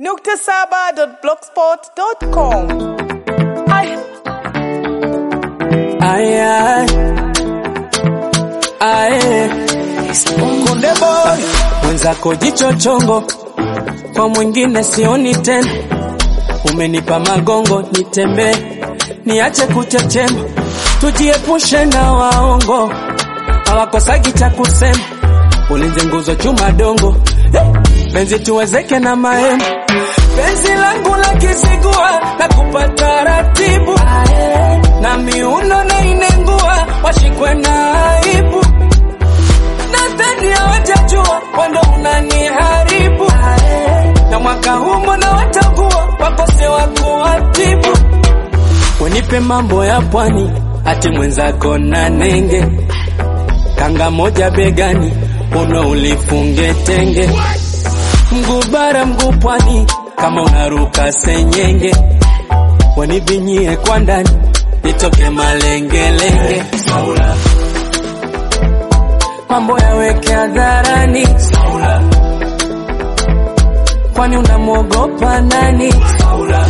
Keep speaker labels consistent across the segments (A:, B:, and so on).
A: nukta saba dot blogspot dot com. Ay.
B: Aya, ae, kunde boy mwenzako jicho chongo, kwa mwingine sioni tena. Umenipa magongo nitembee, niache kuchechema, tujiepushe na waongo, hawakosagi cha kusema. Ulinzi nguzo chuma dongo, Eh, penzi tuwezeke na mahema, penzi langu la kisigua na kupata ratibu na miuno na inengua, washikwe na aibu. Nadhani hawajajua wando unaniharibu, na mwaka huu mbona watakuwa wakose wa kuwatibu. Wenipe mambo ya pwani, ati mwenzako na nenge, kanga moja begani, uno ulifunge tenge, mguu bara mguu pwani, kama unaruka senyenge, wanivinyie kwa ndani nitoke malengelenge. Saula, mambo yaweke hadharani. Saula, kwani unamwogopa nani? Saula,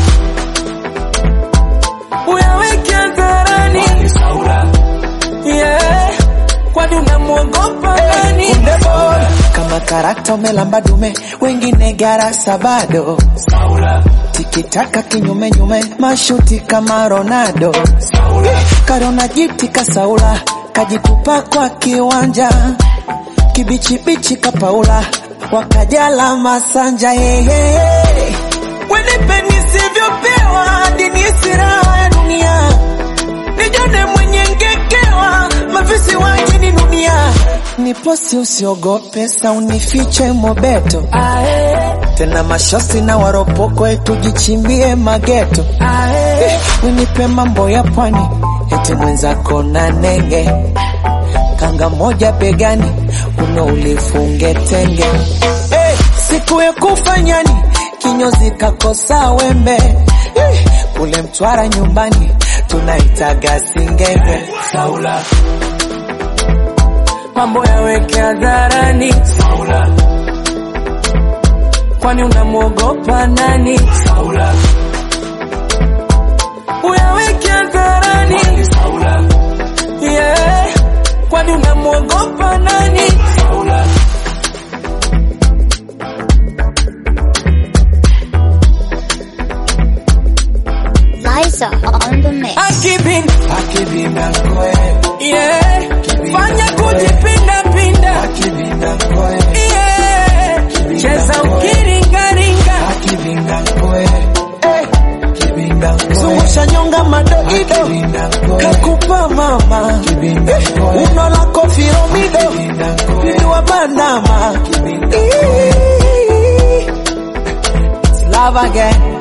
B: uyaweke hadharani. Saula, yeah, kwani unamwogopa nani?
C: kama karakta umelamba dume, wengine garasa bado.
B: Saula,
C: Tikitaka kinyume nyume, mashuti kama Ronaldo. Karona jiti kasaula, kajitupa kwa kiwanja, kibichibichi kapaula, wakajala masanja yeye. Wenipe nisivyopewa, hadi nihisi raha ya dunia, nijone mwenye ngekewa, mavisi waje ni dunia. Niposi usiogope, sa unifiche mobeto
B: ae,
C: tena mashosi na waropoko tujichimbie mageto
B: ae,
C: winipe mambo ya pwani eti mwenzako na nenge kanga moja begani uno ulifunge tenge hey, siku ya kufanyani kinyozi kakosa wembe hey, kule mtwara nyumbani tunaitaga singenge
B: Saula, mambo yaweke hadharani. Saula, kwani unamwogopa nani? Saula, uyaweke hadharani. Saula, yeah, kwani unamwogopa nani? Saula,
D: Liza on the mix.
B: akibin,
C: akivina koe
B: yeah, fanya kujipinda pinda,
C: akivina koe
B: yeah, cheza ukiringaringa.
C: akivina koe zungusha nyonga madoido kakupa mama uno lako firomido liwa bandama It's love again